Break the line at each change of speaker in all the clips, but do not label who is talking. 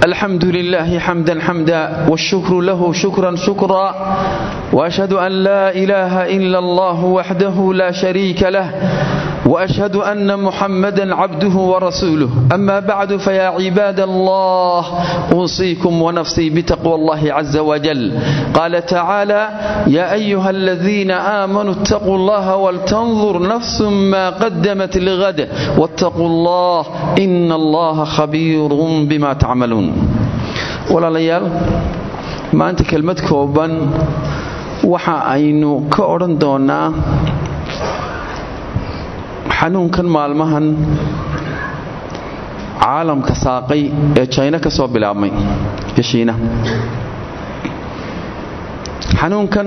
الحمد لله حمدا حمدا والشكر له شكرا شكرا وأشهد أن لا إله إلا الله وحده لا شريك له وأشهد أن محمدا عبده ورسوله أما بعد فيا عباد الله أوصيكم ونفسي بتقوى الله عز وجل قال تعالى يا أيها الذين آمنوا اتقوا الله ولتنظر نفس ما قدمت لغد واتقوا الله إن الله خبير بما تعملون ولا ليال ما أنت كلمة كوبا waxa aynu ka odhan doonaa xanuunkan maalmahan caalamka saaqay ee jayna ka soo bilaabmay ee shiina xanuunkan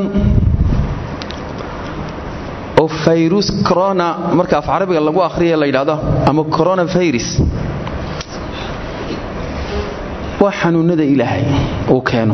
oo fayrus corona marka af carabiga lagu akhriya la yidhahdo ama coronavirus waa xanuunada ilaahay uu keeno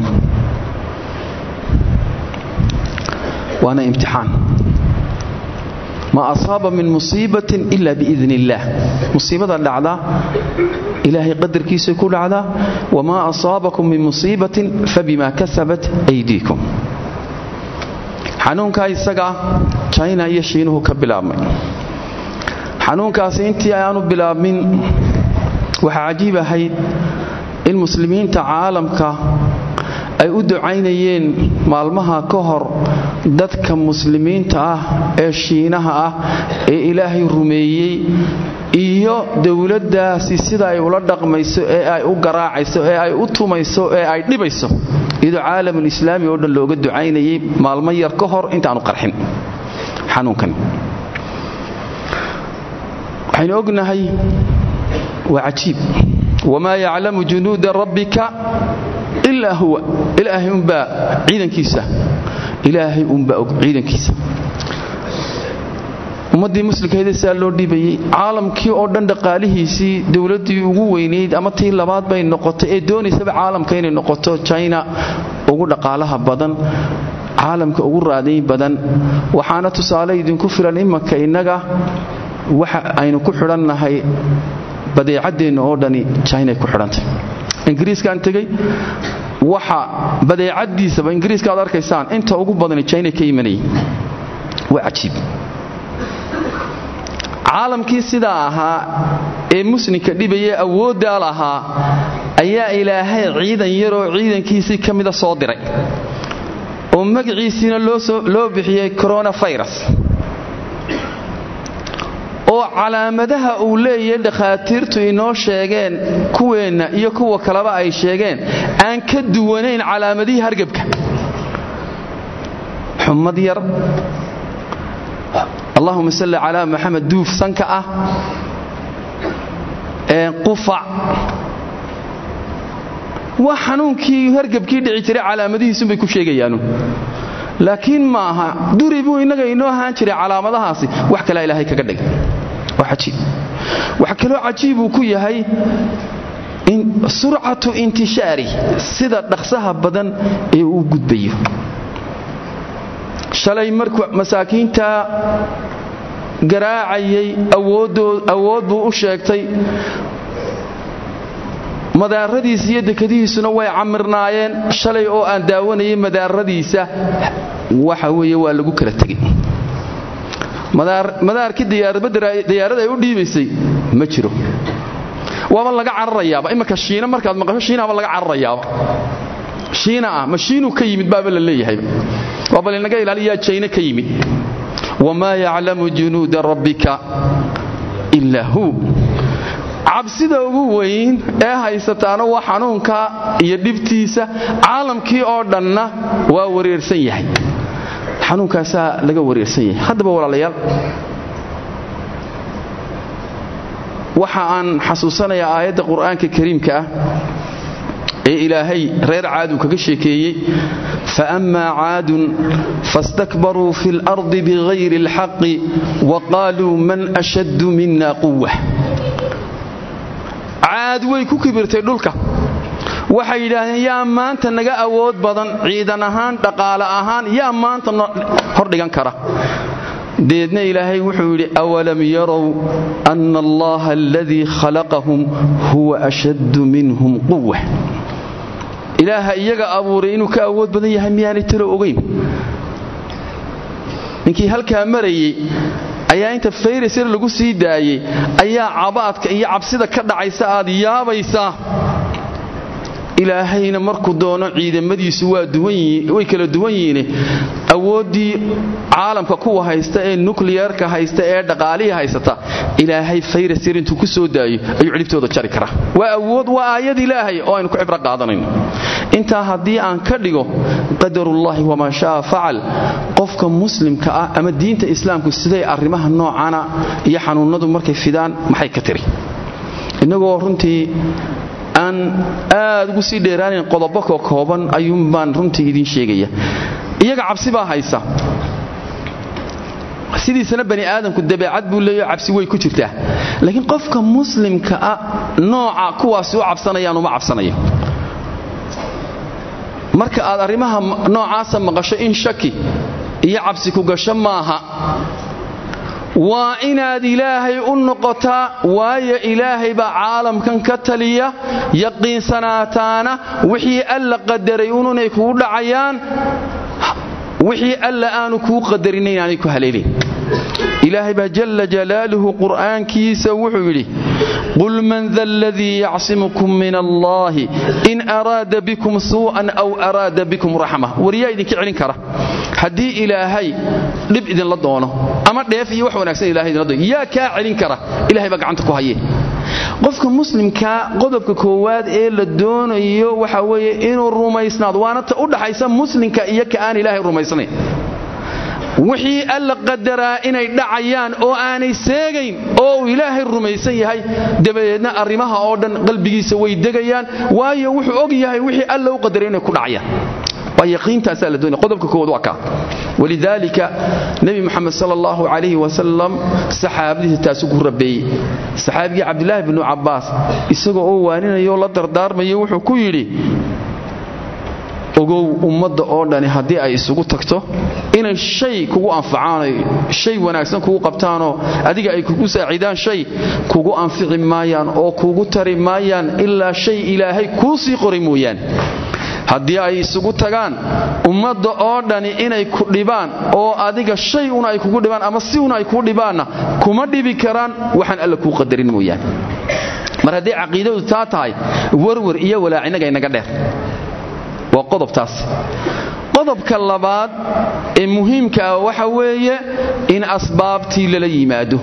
waana imtixaan ma asaaba min musiibatin ila biidn illaah musiibada dhacda ilaahay qadarkiisay ku dhacdaa wamaa asaabakum min musiibatin fabima kasabat aydiikum xanuunkaa isaga jina iyo shiinuhu ka bilaabmay xanuunkaasi intii aanu bilaabmin waxaa cajiib ahayd in muslimiinta caalamka ay u ducaynayeen maalmaha ka hor dadka muslimiinta ah ee shiinaha ah ee ilaahay rumeeyey iyo dowladdaasi sida ay ula dhaqmayso ee ay u garaacayso ee ay u tumayso ee ay dhibayso iyadoo caalamulislaami oo dhan looga ducaynayay maalmo yar ka hor intaanu qarxin xanuunkan waxaynu ognahay waa cajiib wamaa yaclamu junuuda rabbika ilaa huwa ilaahay unbaa ciidankiisa ilaahay unbaa og ciidankiisa ummaddii muslimkeeda saa loo dhibayey caalamkii oo dhan dhaqaalihiisii dowladdii ugu weynayd ama tii labaad bay noqotay ee doonaysaba caalamka inay noqoto china ugu dhaqaalaha badan caalamka ugu raadayn badan waxaana tusaale idinku filan imanka innaga waxa aynu ku xidhannahay badeecadeenna oo dhani china ku xidhantay ingiriiskaan tegey waxa badeecadiisaba ingiriiska ad arkaysaan inta ugu badani china ka imanayay waa cajiib caalamkii sidaa ahaa ee muslimka dhibayee awooddaa lahaa ayaa ilaahay ciidan yaroo ciidankiisii ka mida soo diray oo magaciisiina loo bixiyey coronavirus oo calaamadaha uu leeyahay dhakhaatiirtu inoo sheegeen kuweenna iyo kuwa kaleba ay sheegeen aan ka duwanayn calaamadihii hargebka xumad yar allahuma salli calaa maxamed duuf sanka ah qufac waa xanuunkii hargebkii dhici jiray calaamadihiisunbay ku sheegayaanu laakiin ma aha duri buu innaga inoo ahaan jiray calaamadahaasi wax kalaa ilaahay kaga dhigay waa cajiib waxa kaloo cajiib uu ku yahay surcatu intishaari sida dhaqsaha badan ee uu gudbayo shalay markuu masaakiinta garaacayay awood buu u sheegtay madaaradiisa iyo dekadihiisuna way camirnaayeen shalay oo aan daawanayay madaaradiisa waxa weeye waa lagu kala tegay madaarkii diyaarada ay u dhiibaysay ma jiro waaba laga cararayaaba imanka shiina markaad maqasho shiinaaba laga cararayaaba shiina ah ma shiinuu ka yimid baaba la leeyahayba waa bal inaga ilaaliyaa jayna ka yimid wamaa yaclamu junuuda rabbika ilaa hu cabsida ugu weyn ee haysataana waa xanuunka iyo dhibtiisa caalamkii oo dhanna waa wareersan yahay xanuunkaasaa laga wareersan yahay haddaba walaalayaal waxa aan xasuusanayaa aayadda qur'aanka kariimka ah ee ilaahay reer caaduu kaga sheekeeyey faammaa caadun fastakbaruu fi اlardi bigayri اlxaqi waqaaluu man ashaddu mina quwa caad way ku kibirtay dhulka waxay yidhaahdeen yaa maanta naga awood badan ciidan ahaan dhaqaale ahaan yaa maanta hordhigan kara deedna ilaahay wuxuu yidhi awalam yarow ana allaha aladii khalaqahum huwa ashaddu minhum quwa ilaaha iyaga abuuray inuu ka awood badan yahay miyaanay talo ogayn ninkii halkaa marayey ayaa inta fayrasir lagu sii daayey ayaa cabaadka iyo cabsida ka dhacaysa aad yaabaysaa ilaahayna markuu doono ciidamadiisu way kala duwan yihiine awooddii caalamka kuwa haysta ee nukliyerka haysta ee dhaqaalihii haysata ilaahay fayrasir intuu ku soo daayo ayuu cidhibtooda jari karaa waa awood waa aayad ilaahay oo aynu ku cibro qaadanayno intaa haddii aan ka dhigo qadarullaahi wamaa sha'a facal qofka muslimka ah ama diinta islaamku siday arrimaha noocana iyo xanuunnadu markay fidaan maxay ka tiri innagoo runtii aan aad ugu sii dheeraanayn qodobo ko kooban ayuunbaan runtii idiin sheegaya iyaga cabsi baa haysa sidiisana bani aadamku dabeecad buu leeyaho cabsi way ku jirtaa laakiin qofka muslimka ah nooca kuwaasi u cabsanayaan uma cabsanayo marka aad arrimaha noocaasa maqasho in shaki iyo cabsi ku gasho maaha waa inaad ilaahay u noqotaa waayo ilaahay baa caalamkan ka taliya yaqiinsanaataana wixii alla qadaray ununay kugu dhacayaan wixii alla aanu kuu qadarin inaanay ku haleelin ilaahay baa jalla jalaaluhu qur'aankiisa wuxuu yidhi qul man da aladii yacsimukum min allaahi in araada bikum suu'an aw araada bikum raxma waryaa idinka celin kara haddii ilaahay dhib idinla doono ama dheef iyo wax wanaagsan ilahay idinla doono yaa kaa celin kara ilahay baa gacanta ku haye qofka muslimkaa qodobka koowaad ee la doonayo waxa weeye inuu rumaysnaado waana ta u dhaxaysa muslimka iyo ka aan ilaahay rumaysnayn wixii alla qadaraa inay dhacayaan oo aanay seegayn oo uu ilaahay rumaysan yahay dabadeedna arrimaha oo dhan qalbigiisa way degayaan waayo wuxuu og yahay wixii alla u qadaray inay ku dhacayaan waa yaqiintaasaa la doonaya qodobka koowaad waa kaa walidaalika nebi moxamed sala allahu calayhi wasalam saxaabadiisa taasu ku rabeeyey saxaabigii cabdilaahi binu cabbaas isagoo oo waaninayoo la dardaarmaya wuxuu ku yidhi ogow ummadda oo dhani haddii ay isugu tagto inay shay kugu anfacaanay shay wanaagsan kugu qabtaanoo adiga ay kugu saacidaan shay kugu anfici maayaan oo kugu tari maayaan ilaa shay ilaahay kuu sii qoray mooyaane haddii ay isugu tagaan ummadda oo dhani inay ku dhibaan oo adiga shay una ay kugu dhibaan ama si una ay kuu dhibaanna kuma dhibi karaan waxaan alla kuu qadarin mooyaane mar haddii caqiidadu taa tahay warwar iyo walaacinnaga inaga dheer waa qodobtaas qodobka labaad ee muhiimka ah waxa weeye in asbaabtii lala yimaado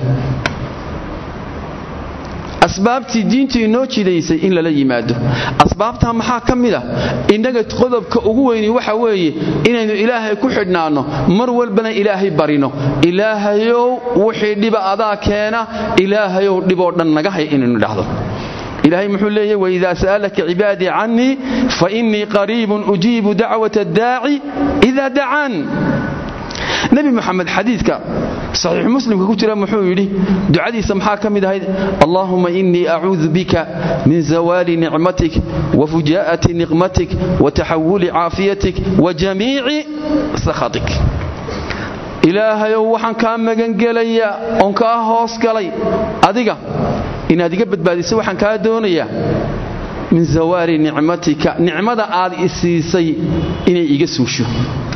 asbaabtii diintu inoo jidaysay in lala yimaado asbaabtaa maxaa ka mid ah innaga qodobka ugu weyni waxa weeye inaynu ilaahay ku xidhnaanno mar walbana ilaahay barino ilaahayow wixii dhiba adaa keena ilaahayow dhiboo dhan naga hay inaynu dhahdo ilaahay muxuu leeyahy waidaa sa'alaka cibaadii cannii fainii qariibun ujiibu dacwata addaaci ida dacaan nebi moxamed xadiidka saxiixu muslimka ku jira muxuu yidhi ducadiisa maxaa ka mid ahayd allaahuma inii acuudu bika min zawaali nicmatik wa fujaa'ati niqmatik wa taxawuli caafiyatik wa jamiici sakhatik ilaahayow waxaan kaa magangelayaa oon kaa hoos galay adiga inaad iga badbaadiso waxaan kaa doonayaa min zawaali nicmatika nicmada aad isiisay inay iga suusho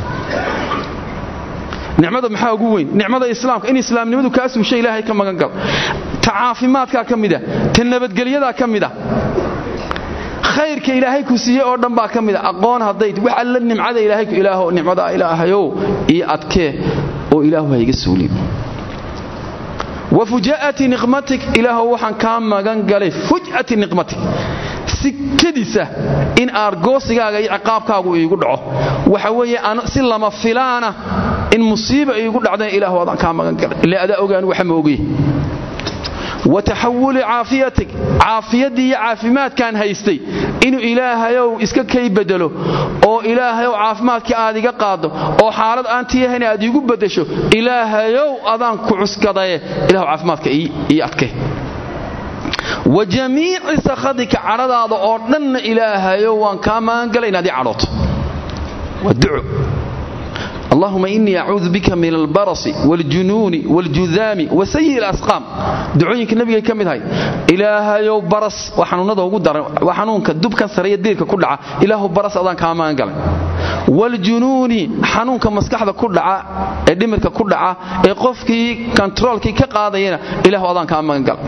nicmada maxaa ugu weyn nicmada islaamka in islaamnimadu kaa suusha ilaahay ka magan galo ta caafimaadkaa ka mida ta nabadgelyadaa ka mida khayrka ilaahay ku siiye oo dhan baa ka mida aqoon hadday wax alla nimcada ilaahay ku ilaaho nicmada ilaahayow iyo adkee oo ilaahu ha iga suulin wa fujaa'ati niqmatik ilaahow waxaan kaa magan galay fuj'ati niqmatik si kedisa in aargoosigaaga iyo ciqaabkaagu iigu dhaco waxa weeye si lama filaana in musiiba iigu dhacdana ilaahu adaan kaa magan galay ilaa adaa ogaan waxa ma ogey wa taxawuli caafiyatik caafiyaddii iyo caafimaadkaan haystay inuu ilaahayow iska kay bedelo oo ilaahayow caafimaadkii aad iga qaaddo oo xaalad aan tiyahayn aad iigu beddesho ilaahayow adaan ku cuskadaye ilahu caafimaadka ii adke wa jamiici sakhadika cadhadaada oo dhanna ilaahayow waan kaa magangalay inaad ii cadhooto waa duco allahuma inii acuudu bika min albarasi waaljunuuni waaljudaami wa sayi alasqaam ducooyinka nebigay ka mid ahay ilaahayow baras waa xanuunada ugu daran waa xanuunka dubkan sare iyo diirka ku dhaca ilaahu baras adaan kaa magan galay waaljunuuni xanuunka maskaxda ku dhaca ee dhimirka ku dhaca ee qofkii kontaroolkii ka qaadayana ilaahu adaan kaa magan galay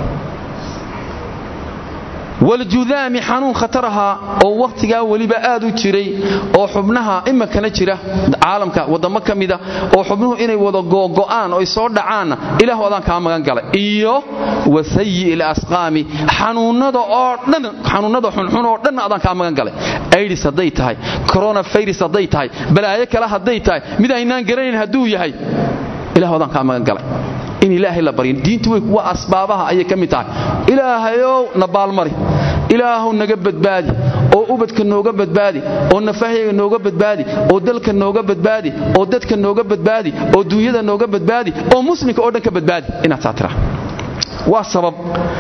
waljudaami xanuun khatar ahaa oo wakhtigaa weliba aad u jiray oo xubnaha iminkana jira caalamka wadamo ka mida oo xubnuhu inay wada googo'aan oy soo dhacaanna ilaahu adaan kaa magan galay iyo wa sayi lasqaami xanuunnada oo dhan xanuunnada xunxun oo dhanna adaan kaa magan galay aidis hadday tahay coronavirus hadday tahay balaayo kale hadday tahay mid aynaan garanayn hadduu yahay ilahu adaan kaa magan galay in ilaahay la baryin diintu way kuwa asbaabaha ayay ka mid tahay ilaahayow na baalmari ilaahu naga badbaadi oo ubadka nooga badbaadi oo nafahyaga nooga badbaadi oo dalka nooga badbaadi oo dadka nooga badbaadi oo duunyada nooga badbaadi oo muslimka oo dhan ka badbaadi inaad saa tiraa waa sabab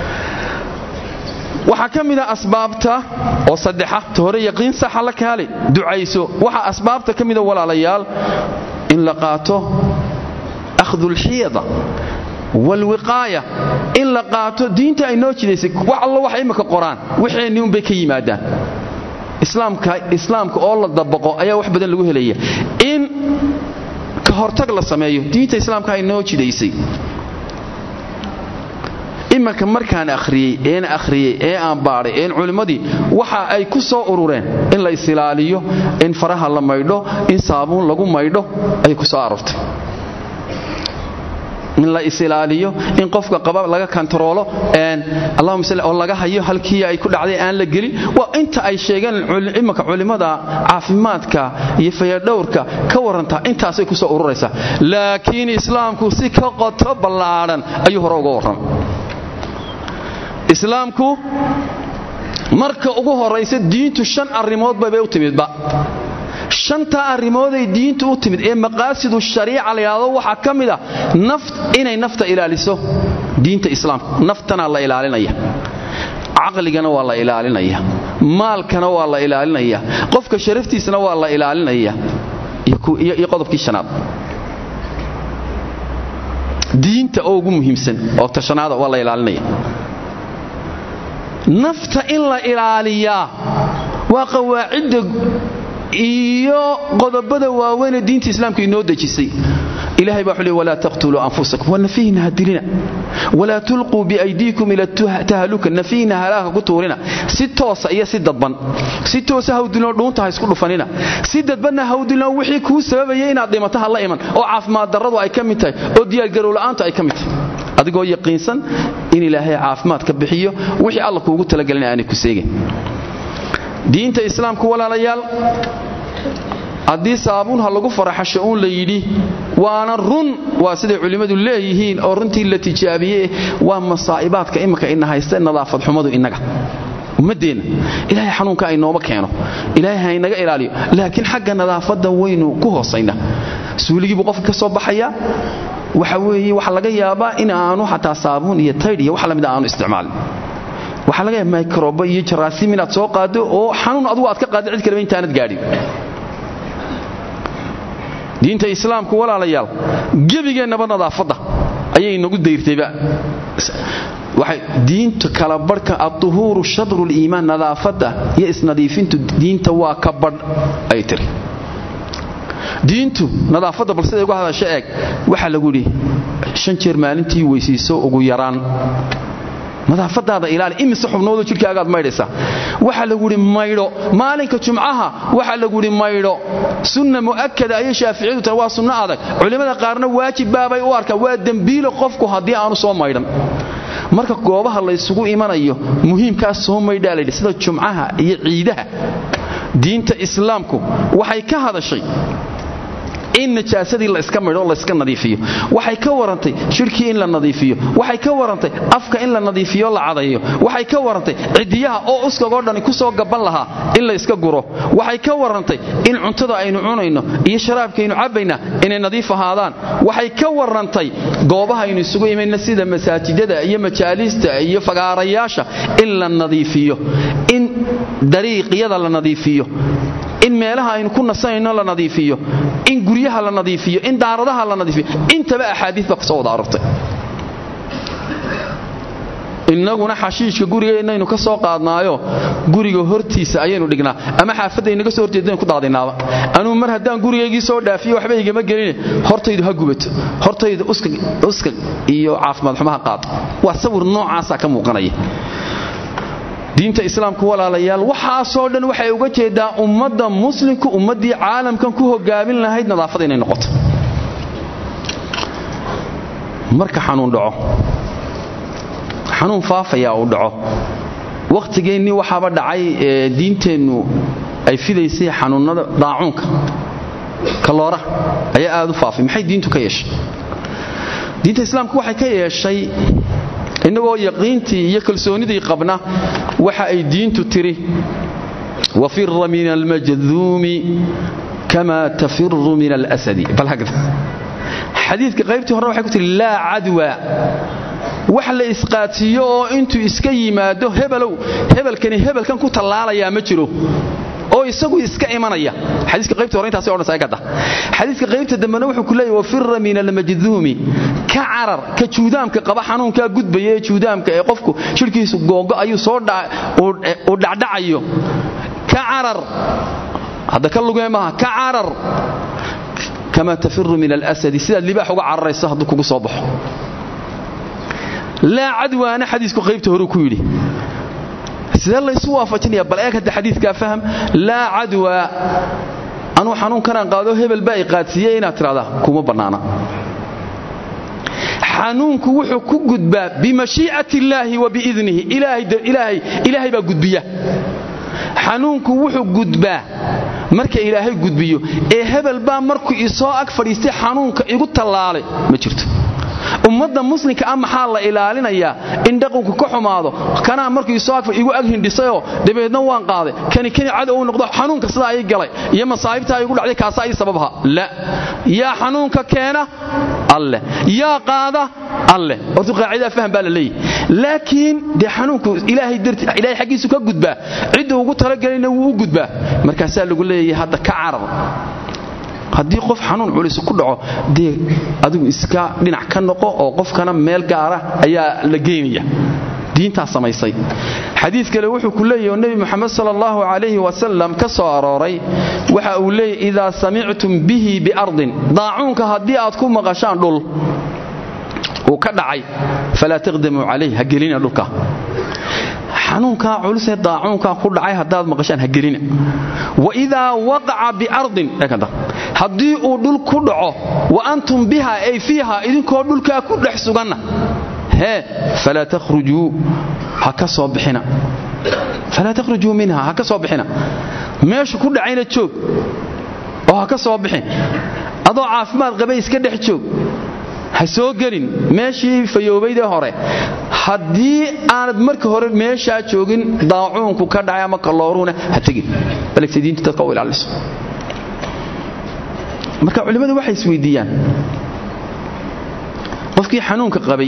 waxaa ka mida asbaabta oo saddexa ta hore yaqiin saxa la kaale ducayso waxaa asbaabta ka mida walaalayaal in la qaato akhdulxiyada walwiqaaya in la qaato diinta ay noo jidaysay wax allo wax imika qoraan waxeenni unbay ka yimaadaan islaamka oo la dabaqo ayaa wax badan lagu helaya in ka hortag la sameeyo diinta islaamka ay noo jidaysay imanka markaan akhriyey een akhriyey ee aan baadhay een culimmadii waxa ay ku soo urureen in la isilaaliyo in faraha la maydho in saabuun lagu maydho ayay ku soo aroortay in la isilaaliyo in qofka qaba laga kantaroolo allahuma salli oo laga hayo halkii ay ku dhacday aan la gelin waa inta ay sheegeen imanka culimmada caafimaadka iyo fayadhowrka ka warantaa intaasay ku soo ururaysaa laakiin islaamku si ka qoto ballaadhan ayuu hore uga warramay islaamku marka ugu horaysa diintu shan arrimoodba bay u timidba shantaa arrimooday diintu u timid ee maqaasidu shariica la yidhahdo waxaa ka mid a inay nafta ilaaliso diinta islaamka naftana la ilaalinaya caqligana waa la ilaalinaya maalkana waa la ilaalinaya qofka sharaftiisana waa la ilaalinaya iyo qodobkii shanaad diinta oo ugu muhiimsan oo tashanaada waa la ilaalinaya nafta in la ilaaliyaa waa qawaacidda iyo qodobada waaweynee diinta islaamka inoo dejisay ilahay baa xuli walaa taqtuluu anfusakum waa nafihina ha dilina walaa tulquu biaydiikum ila tahaluka nafihina halaaga ku tuurina si toosa iyo si dadban si toosa hawdilnoo dhuunta ha isku dhufanina si dadbanna hawdilnoo wixii kuu sababaya inaad dhimato ha la iman oo caafimaad darradu ay ka mid tahay oo diyaargarowla'aantu ay ka mid tahay adigoo yaqiinsan in ilaahay caafimaad ka bixiyo wixii alla kuugu talagelina aanay ku seegin diinta islaamku walaalayaal haddii saabuun ha lagu faraxasho uun la yidhi waana run waa siday culimmadu leeyihiin oo runtii la tijaabiyey waa masaa'ibaadka imika ina haysta nadaafad xumadu innaga ummaddeenna ilaahay xanuunka aynooma keeno ilaahay haynaga ilaaliyo laakiin xagga nadaafadda waynu ku hoosaynaa suuligiibuu qofka ka soo baxayaa waxa weeye waxaa laga yaabaa in aanu xataa saabuun iyo taydh iyo wax lamida aanu isticmaalin waxaa laga yaaba microba iyo jaraasiim inaad soo qaado oo xanuun adugu aad ka qaaddo cid kaleba intaanad gaadhin diinta islaamku walaalayaal gebigeennaba nadaafadda ayay nagu dayrtayba diinta kala badhka aduhuuru shadru liimaan nadaafadda iyo isnadiifintu diinta waa ka badh ay tiri diintu nadaafadda bal siday uga hadasho eeg waxaa lagu yidhi shan jeer maalintii weysiiso ugu yaraan nadaafadaada ilaali imise xubnoodoo jidhkaagaad maydhaysaa waxaa lagu yidhi maydho maalinka jumcaha waxaa lagu yidhi maydho sunna mu'akada ayay shaaficiyadu tahay waa sunno adag culimmada qaarna waajib baabay u arkaan waa dembiilo qofku haddii aanu soo maydhan marka goobaha laysugu imanayo muhiimkaas soo maydhaa layidhi sida jumcaha iyo ciidaha diinta islaamku waxay ka hadashay in najaasadii la iska maydho layska nadiifiyo waxay ka warantay shirkii in la nadiifiyo waxay ka warantay afka in la nadiifiyo la cadayo waxay ka warantay cidiyaha oo uskagoo dhani ku soo gaban lahaa in la iska guro waxay ka warantay in cuntada aynu cunayno iyo sharaabkaynu cabbayna inay nadiif ahaadaan waxay ka warantay goobaha aynu isugu imayna sida masaajidada iyo majaalista iyo fagaarayaasha in la nadiifiyo in dariiqyada la nadiifiyo in meelaha aynu ku nasanayno la nadiifiyo in guryaha la nadiifiyo in daaradaha la nadiifiyo intaba axaadiis baa kusoo wada arortay innaguna xashiishka gurigeennaynu ka soo qaadnaayo guriga hortiisa ayaynu dhignaa ama xaafadda inaga soo horjeedaynu ku daadinaaba anuu mar haddaan gurigaygii soo dhaafiyo waxba igama geline hortaydu ha gubato hortaydu uskag iyo caafimaad xumaha qaad waa sawir noocaasaa ka muuqanaya diinta islaamku walaalayaal waxaasoo dhan waxay uga jeedaa ummadda muslimku ummaddii caalamkan ku hogaamin lahayd nadaafada inay noqoto marka xanuun dhaco xanuun faafayaa uu dhaco wakhtigeennii waxaaba dhacay ee diinteennu ay fidaysay xanuunnada daacuunka kalooraha ayaa aad u faafay maxay diintu ka yeeshay diinta islaamku waxay ka yeeshay innagoo yaqiintii iyo kalsoonidii qabna waxa ay diintu tiri wafira min almajduumi kama tafiru min alasadi xadiidka qaybtii hore waxay ku tihi laa cadwa wax la isqaadsiiyo oo intuu iska yimaado hebelow hebelkani hebelkan ku tallaalayaa ma jiro oo isagu iska imanaya xadiiska qaybta hore intaas odhan saagada xadiiska qaybta dambena wuxuu ku leeyahay wafira min almajduumi ka carar ka juudaamka qaba xanuunkaa gudbaya ee juudaamka ee qofku shirkiisu googo ayuu soo uu dhacdhacayo ka carar hadda ka lugee maaha ka carar kama tafiru min alasadi sidaad libaax uga cararayso hadduu kugu soo baxo laa cadwaana xadiisku qaybta horuu ku yidhi sidee laysu waafajinaya bal eeg hadda xadiidkaa faham laa cadwa anuu xanuunkanaan qaado hebel baa i qaadsiiyey inaad tidhahdaa kuma bannaana xanuunku wuxuu ku gudbaa bimashii'ati illaahi wa biidnihi ilaahay baa gudbiya xanuunku wuxuu gudbaa marka ilaahay gudbiyo ee hebel baa markuu isoo ag fadhiistay xanuunka igu tallaalay ma jirto ummadda muslimka ah maxaa la ilaalinayaa in dhaqanku ka xumaado kanaa markuu isoo ag igu ag hindhisayoo dabeedna waan qaaday kani kani cadow u noqdo xanuunka sidaa ii galay iyo masaa'ibtaa igu dhacday kaasaa ii sababha la yaa xanuunka keena alleh yaa qaada alleh hortu qaacidaa faham baa la leeyahy laakiin dee xanuunku ilaahay darti ilaahay xaggiisu ka gudbaa cidda ugu talagelayna wuu u gudbaa markaasaa lagu leeyahay hadda ka carar haddii qof xanuun culisu ku dhaco dee adigu iska dhinac ka noqo oo qofkana meel gaara ayaa la geynaya diintaa samaysay xadiid kale wuxuu ku leeyahy oo nebi moxamed sal allahu calayhi wasalam ka soo arooray waxa uu leeyahy idaa samictum bihi biardin daacuunka haddii aad ku maqashaan dhul uu ka dhacay falaa taqdamuu calayh ha gelina dhulka xanuunkaa culusee daacuunkaa ku dhacay haddaad maqashaan ha gelina waidaa waqaca biardin haddii uu dhul ku dhaco wa antum biha ay fiiha idinkoo dhulkaa ku dhex suganna hee falaa takhrujuu ha ka soo bixina falaa takhrujuu minha ha ka soo bixina meeshu ku dhacayna joog oo ha ka soo bixin adoo caafimaad qabay iska dhex joog ha soo gelin meeshii fayoobaydee hore haddii aanad marka hore meeshaa joogin daacuunku ka dhacay ama kalooruhuna ha tegin balse diintu dadka u ilaaliso marka culimmadu waxay isweydiiyaan qofkii xanuunka qabay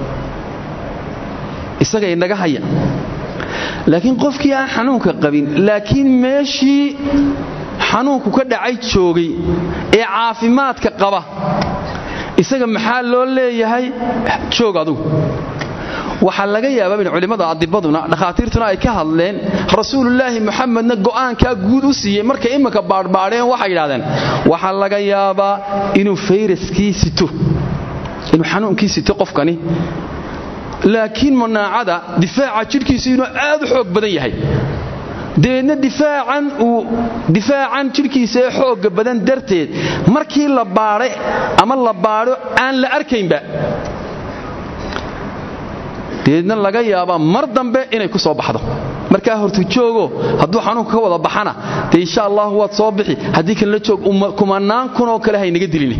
isaga inaga haya laakiin qofkii aan xanuunka qabin laakiin meeshii xanuunku ka dhacay joogay ee caafimaadka qaba isaga maxaa loo leeyahay joog adugu waxaa laga yaabaa in culimmada adibaduna dhakhaatiirtuna ay ka hadleen rasuululaahi muxamedna go'aankaa guud u siiyey markay imminka baadhbaadheen waxay yidhahdeen waxaa laga yaabaa inuu fayraskii sito inuu xanuunkii sito qofkani laakiin manaacada difaaca jidhkiisu inuu aad u xoog badan yahay dabeedna difaacan uu difaacan jidhkiisa ee xoogga badan darteed markii la baadhay ama la baadho aan la arkaynba dabeedna laga yaabaa mar dambe inay ku soo baxdo markaa hortu joogo hadduu xanuunka ka wada baxana dee insha allahu waad soo bixi haddii kalena joog kumanaan kunoo kale haynaga dilin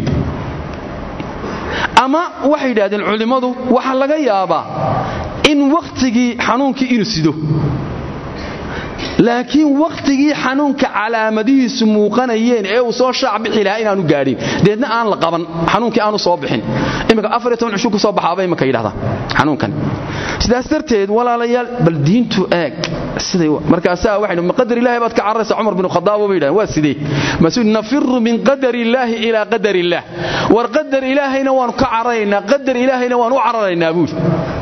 ama waxay yidhahdeen culimmadu waxaa laga yaabaa in wakhtigii xanuunkii inuu sido laakiin wakhtigii xanuunka calaamadihiisu muuqanayeen ee uu soo shaac bixi lahaa inaanu gaadhin deedna aan la qaban xanuunkii aanu soo bixin imika afar iyo toban cushu ku soo baxaaba imika yidhahdaa xanuunkan sidaas darteed walaalayaal bal diintu eeg siday markaasaa waxaynu ma qadar ilaahi baad ka cararaysaa cumar bin khadaab bay yidhahdeen waa sidee masuud nafiru min qadar illaahi ilaa qadar illaah war qadar ilaahayna waanu ka cararaynaa qadar ilaahayna waanu u cararaynaa buuli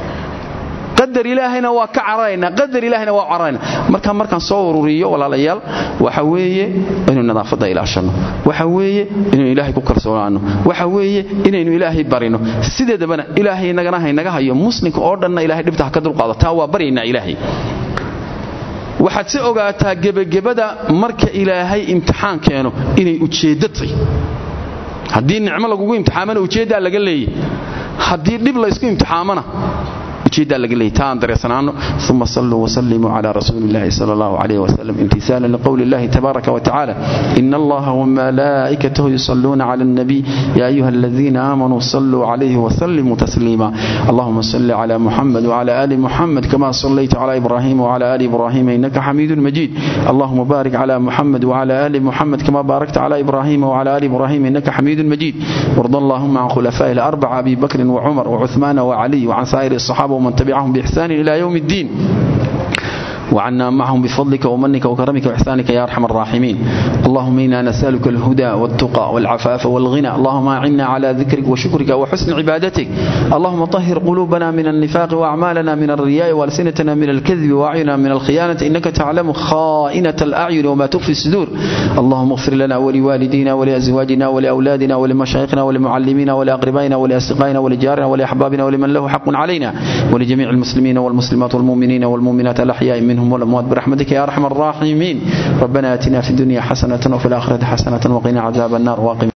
qadar ilaahayna waa ka cararaynaa qadar ilaahayna waa cararaynaa marka markaan soo ururiyo walaalayaal waxa weeye inaynu nadaafadda ilaashanno waxa weeye inaynu ilaahay ku kalsoonaano waxa weeye inaynu ilaahay barino sideedabana ilaahay nagana haynaga hayo muslimka oo dhanna ilahay dhibta ha ka dulqaado taa waa baryaynaa ilaahay waxaad si ogaataa gebagebada marka ilaahay imtixaan keeno inay ujeeddo tahy haddii nicmo lagugu imtixaamana ujeeddaa laga leeyay haddii dhib laysku imtixaamana ujeeddaa laga leeyay taa aan dareersanaano uma saluu wasallimuu cala rasuuli illahi sala allahu calayh wasalam imtisaalan liqowli illahi tabaaraka watacaala ina allaha wamalaa'ikatahu yusalluuna cala alnabiy ya ayuha aladiina aamanuu saluu calayhi wasallimuu tasliima allahuma salli cala muxamed wcala ali muxamed kama sallayta cala ibrahima wcala ali ibrahima inaka xamiidun majiid allahuma baarik cala muxamed wcala ali muxamed kama baarakta cala ibrahima wcala ali ibrahima inaka xamiidun majiid warda allahuma can khulafaa'i alarbaca abi bakrin wcumar wcuثmaana wcaliy wcan saa'iri الصaxaaba ومن تبعهم بإحسان إلى يوم الدين وعنا معهم بفضلك ومنك وكرمك وإحسانك يا أرحم الراحمين اللهم إنا نسألك الهدى والتقى والعفاف والغنى اللهم أعنا على ذكرك وشكرك وحسن عبادتك اللهم طهر قلوبنا من النفاق وأعمالنا من الرياء وألسنتنا من الكذب وأعيننا من الخيانة إنك تعلم خائنة الأعين وما تخفي الصدور اللهم اغفر لنا ولوالدينا ولأزواجنا ولأولادنا ولمشايخنا ولمعلمينا ولأقربائنا ولأصدقائنا ولجارنا ولأحبابنا ولمن له حق علينا ولجميع المسلمين والمسلمات والمؤمنين والمؤمنات الأحياء منهم والأموات برحمتك يا أرحم الراحمين ربنا آتنا في الدنيا حسنة وفي الآخرة حسنة وقنا عذاب النار واقم